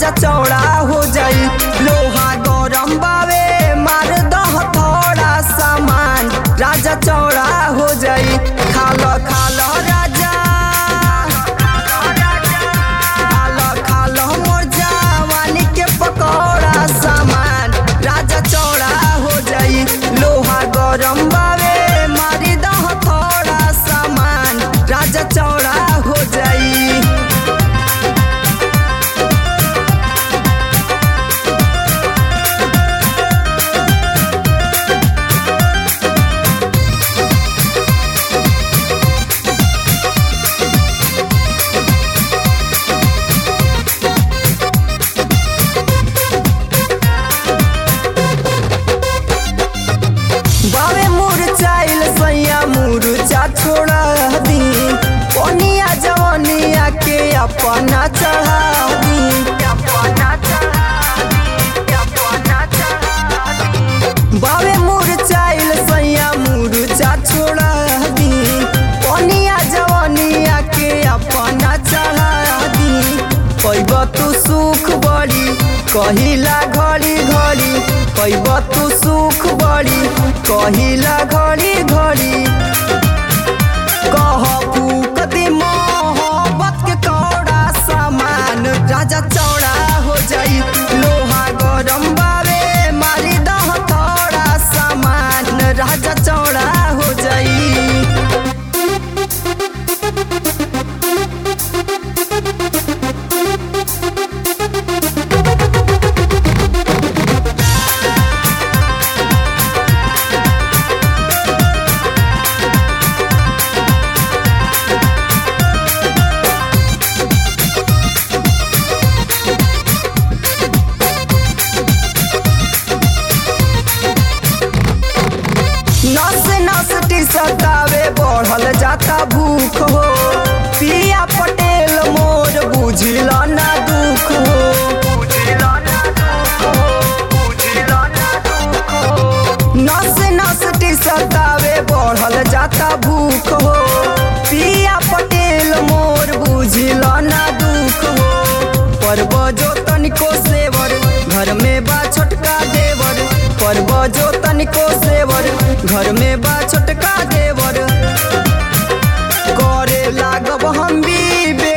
राजा चौड़ा हो जाई लोहा गरम बावे मार दह थोड़ा सामान राजा चौड़ा हो जाई खालो खालो राजा खालो खालो मोर जवानी के पकौड़ा सामान राजा चौड़ा हो जाई लोहा गरम बावे मारी दह थोड़ा सामान राजा चौड़ा हो जाई बावे मुरचाइल सैया मुरचा छोड़ा दी कोनिया जवनिया के अपना चढ़ा दी अपना चढ़ा दी अपना चढ़ा दी बावे मुरचाइल सैया मुरचा छोड़ा दी कोनिया जवनिया के अपना चढ़ा दी पैब तू सुख बड़ी कहिला घड़ी घड़ी पैब तू सुख बड़ी कहिला घड़ी घड़ी कह फूक दी मोहब्बत के कौड़ा सामान राजा चौड़ा हो जाई लोहा गरम बावे मारी दह थोड़ा सामान राजा चौड़ा हो जाई नस नस टिसकावे बढ़ल जाता भूख हो पिया पटेल मोर बुझल ना दुख हो नस नस टिसकावे बढ़ल जाता भूख हो पिया पटेल मोर बुझल ना दुख हो पर्व जो तनिको सेवर घर में बा छोटका देवर पर्व जो तनिको सेवर घर में बा छोटका देवर करे लागब हम भी बे